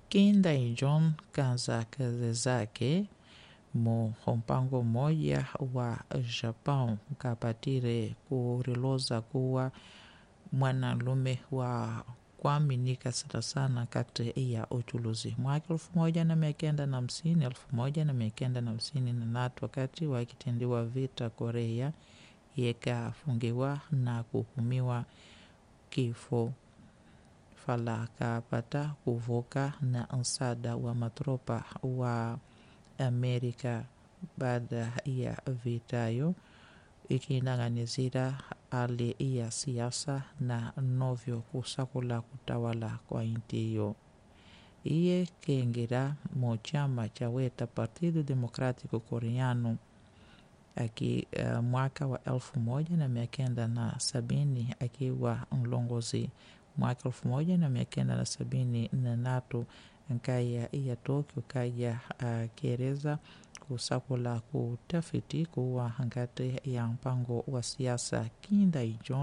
kinda John kaza kazi zake mu mpango mmoja wa Japão kapatire kuriloza kuwa mwanalume wa kuaminika sana sana kati ya uchuluzi mwaka elfu moja na mia kenda na hamsini elfu moja na mia kenda na hamsini na tatu wakati wakitendiwa vita Korea yekafungiwa na kuhukumiwa kifo fala kapata kuvuka na msaada wa matropa wa Amerika baada ya vitayo ikinang'anizira hali ya siasa na novyo kusakula kutawala kwa inti hiyo iye keengira mu chama cha weta Partido Democrático Coreano aki uh, mwaka wa elfu moja na mia kenda na sabini akiwa mlongozi mwaka elfu moja na mia kenda na sabini na tatu nkaya ya Tokyo kaya akieleza uh, kusakula kutafiti kuwa ngati ya mpango wa siasa kinda ijo